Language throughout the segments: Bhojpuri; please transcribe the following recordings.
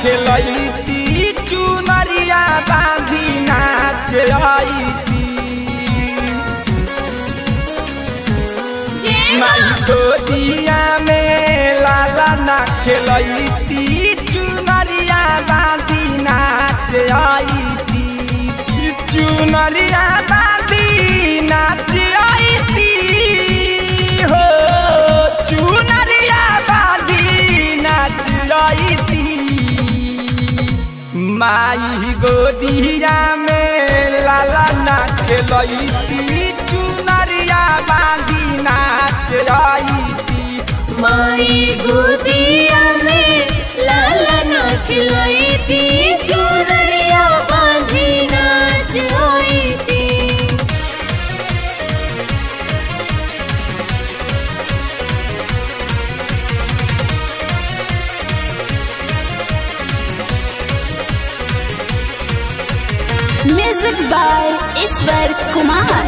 खेलती चुनरिया बांधी नाच आईती माई गोदिया में लाला ना खेलती चुनरिया बांधी नाच आईती चुनरिया बांधी नाच आईती हो चुनरिया बांधी नाच आईती माई गोदिया में लाला ना खेलती चुनरिया बांधी नाच आईती माई गोदिया में लाला ना खिलाई थी चुनरिया बांधी नाच आई थी म्यूजिक बाय ईश्वर कुमार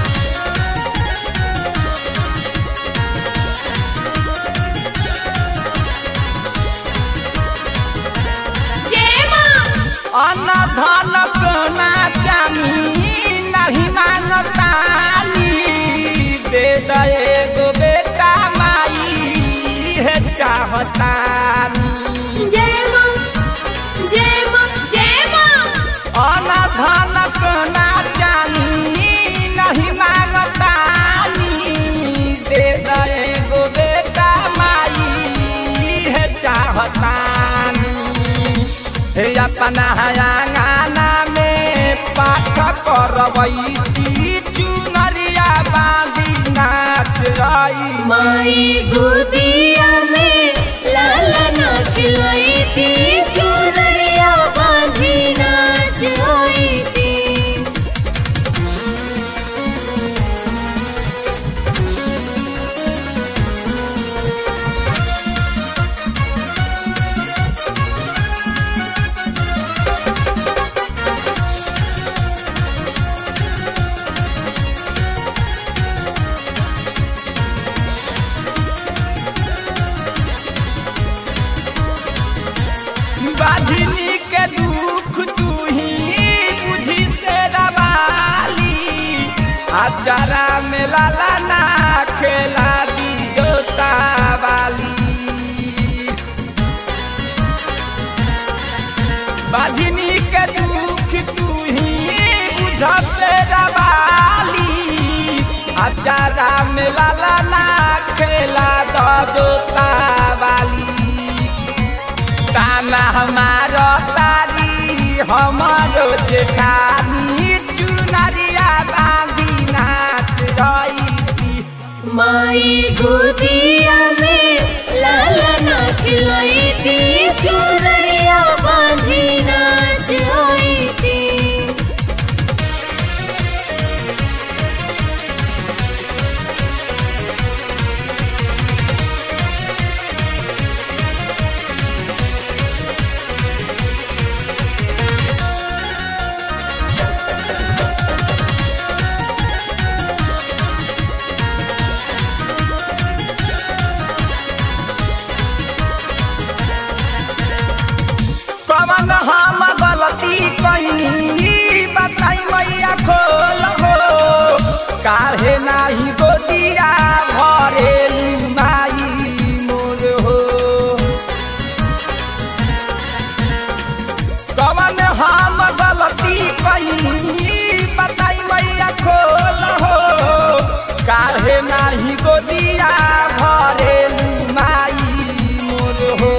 अन्न धन सोना चानी नहीं मांगतानी दे दे एगो बेटा माई है चाहतानी जय मां जय मां जय मां अन्न धन सोना चानी नहीं मांगतानी दे दे एगो बेटा माई है चाहतानी हे अपना आंगना में पाठ करवैती चुनरिया बांधी नाच रही माई गोदिया में लाला ना खिलाई थी चुनरिया बांधी नाच आई थी बाझिनी के दुख तू ही बुझी से दबाली अचारा में लाला ना खेला दी जोता वाली बाझिनी के दुख तू ही बुझ से दबाली अचारा में लाला ना खेला दो जोता वाली ताना हमारो तारी हमारो जेठानी चुनरिया बांधी नाच रही माई गोदिया में लाला ना खिलाई थी चुनरिया बांधी नाच आई थी कवन हम गलती कहीं बताई मैया खोल हो काहे नाही गोदिया भरे माई मोर हो कवन हम गलती कहीं बताई मैया खोल हो काहे नाही गोदिया भरे माई मोर हो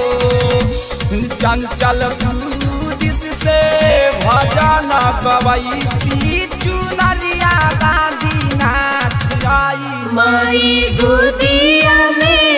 चंचल सूदिस से भजन गवैती चुनरिया बांधी नाच आई माई गोदिया में